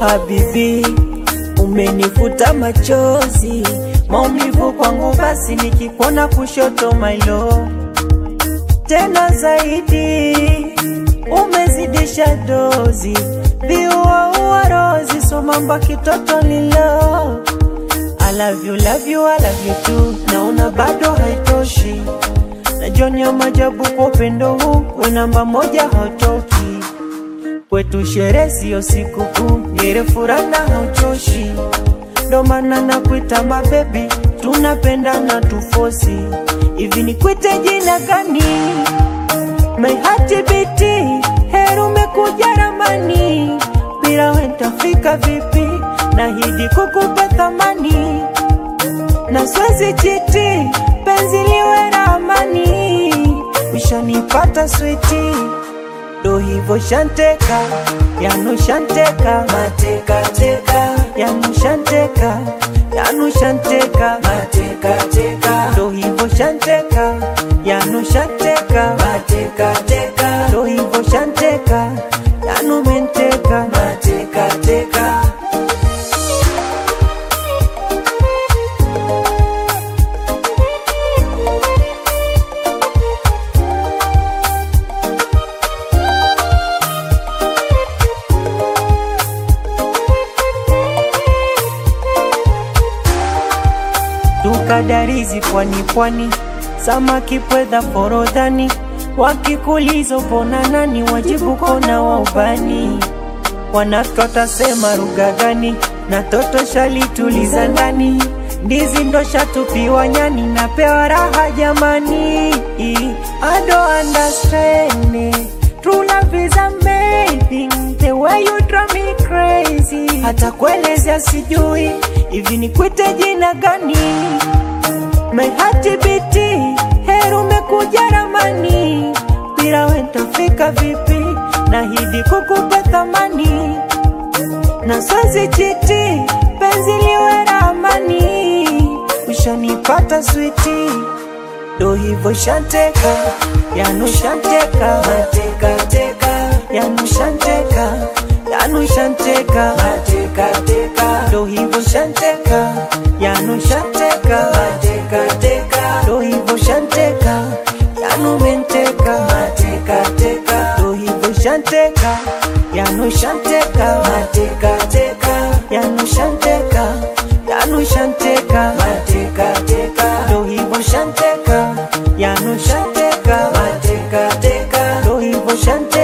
Habibi, umenifuta machozi, maumivu kwangu, basi nikikuona kushoto my love. Tena zaidi umezidisha dozi, viuaua rozi, somamba kitoto lilo I love you, love you, I love you too. Naona bado haitoshi, najonya majabu kwa upendo huu, we namba moja hautoki kwetu, sherehe siyo sikukuu, ngere furana hauchoshi, ndo maana nakuita mabebi, tunapendana tufosi. Hivi nikwite jina gani? My heart beat, heri umekuja ramani, bila wewe nitafika vipi? Nahidi kukupa thamani na siwezi chiti, penzi liwe na amani, ushanipata switi, ndo hivyo shanteka, yanu shanteka, mateka teka, yanu shanteka, yanu shanteka, mateka teka, ndo hivyo shanteka, yanu shanteka, mateka teka, ndo hivyo shanteka, yanu menteka, mateka teka. tukadarizi pwani pwani, samaki pwedha forodhani, wakikuliza upona nani, wajibu kona wa ubani, wanatota sema lugha gani, na toto shalituliza ndani, ndizi ndo shatupiwa nyani, napewa raha jamani, I don't understand it. True love is amazing, the way you drive me crazy. Hata kuelezea sijui, hivi nikwite jina gani? My heart beat, heri umekuja ramani, bila wewe nitafika vipi? Nahidi kukupa thamani na siwezi chiti, penzi liwe na amani, ushanipata switi ndo hivyo shanteka, yanu shanteka, mateka teka, yanu shanteka, yanu shanteka, mateka teka, ndo hivyo shanteka, yanu shanteka, mateka teka, ndo hivyo shanteka, yanu menteka, mateka teka, ndo hivyo shanteka, yanu shanteka, mateka teka, yanu shanteka, yanu shanteka, mateka teka, ndo hivyo shanteka, yanu shanteka, mateka teka, ndo hivyo shanteka